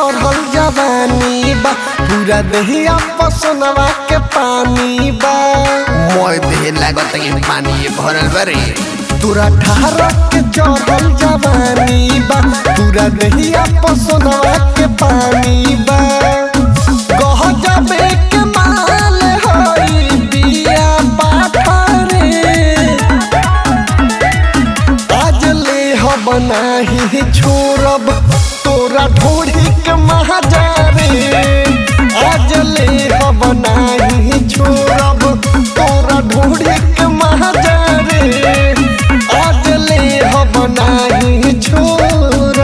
चढ़ल जवानी बा पूरा देहिया पसनवा के पानी बा मोय देह लागत कि पानी भरल बरे तोरा ठार के चढ़ल जवानी बा पूरा देहिया पसनवा के पानी बा कह जाबे के माल हई बिया पाथरे आज ले हो बनाही छोड़ब तोरा ढोढ़ी के महाजारे आज ले हो बनाही छोड़ब तोरा ढोढ़ी के महाजारे आज ले हो बनाही छोड़ब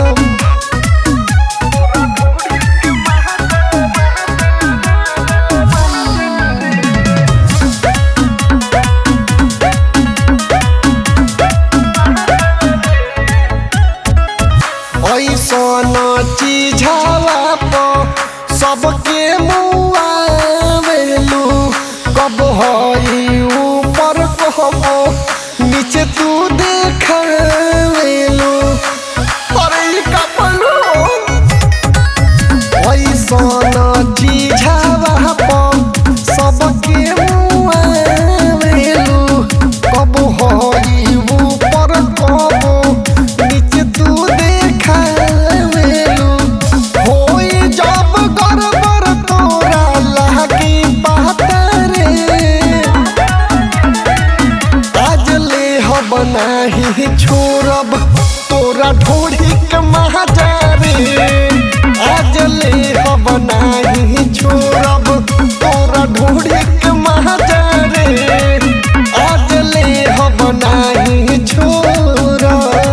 ऐसन चीझावा पर सबके मुआवेलू कब हई ऊपर कहबो नीचे तू देखावेलू अरे ई कपलो ऐसन चीझावा पर सबके मुआवेलू कब हई ऊपर कहबो नीचे तू देखावेलू होई जब गड़बड़ तोरा लागी बात रे आज ले हो बनाही छोड़ब तोरा ढोढ़ी के महाजारे आज ले हो बनाही छोड़ब तोरा ढोढ़ी के महाजारे आज ले हो बनाही छोड़ब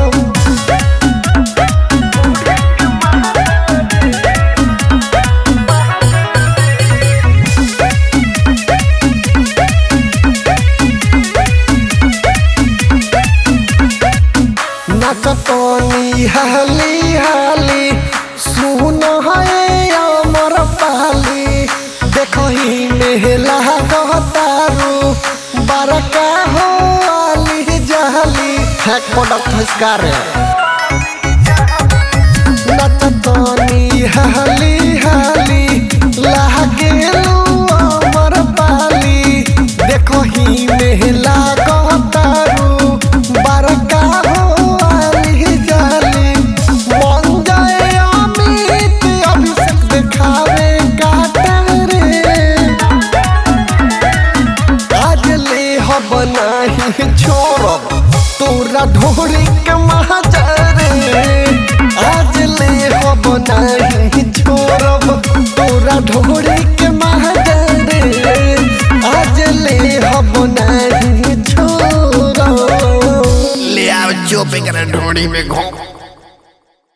नकतनी हाली हाली सुन है अमर पाली देखही मेहला कहतारू बड़का हो आली जहली हैक प्रोडक्ट हस्कार नचतनी हाली हाली लागेलू अमर पाली देखही मेहला कहतारू बड़का हो आली जाली मन जाए अमित अभिषेक देखावे काटा रे आज ले हो बनाही छोड़ब तोरा ढोरी के महाजारे आज ले हो बनाही छोड़ब तोरा ढोरी के महाजारे आज ले हो बनाही छोड़ब ले आओ चोपे कर ढोड़ी में घों